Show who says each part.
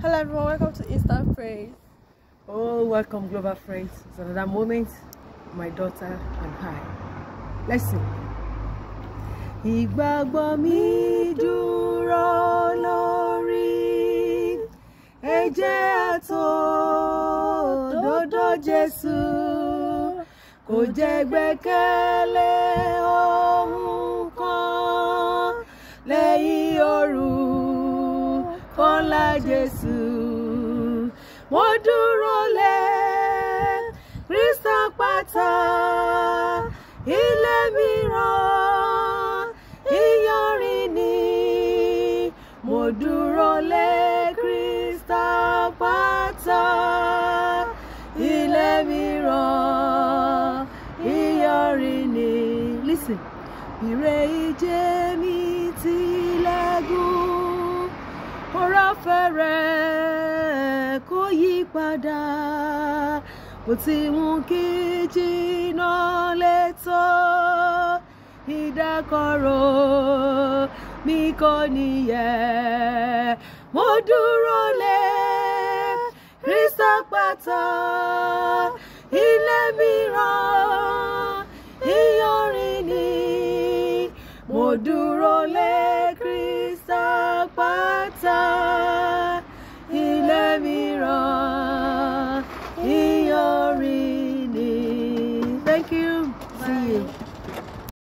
Speaker 1: Hello everyone, welcome to Instant Praise.
Speaker 2: Oh, welcome, Global Friends. It's another moment, my daughter and I. Let's sing. Ìgbàgbọ́ mi dúró lórí ẹ̀jẹ̀ àtòdodo Jésù. Kò jẹ́ gbẹ́kẹ̀lé ohun kan lẹ́yìn orúkọ ńlá Jésù. Mo dúró lé Kristi àpáta ilé mìíràn ìyanrìn ni. Mo dúró lé Kristi àpáta ilé mìíràn ìyanrìn ni. Listen. Ire ìjẹ mi tilẹ̀ gùn, ọ̀rọ̀ fẹ́rẹ̀ kó yí padà. Bó ti mú kí jìnnà létò, ìdákọ̀ró mi kò níyẹ̀. Mo dúró lé Kristi àpáta, ilé mìíràn ìyanrìn ni. Mo dúró lé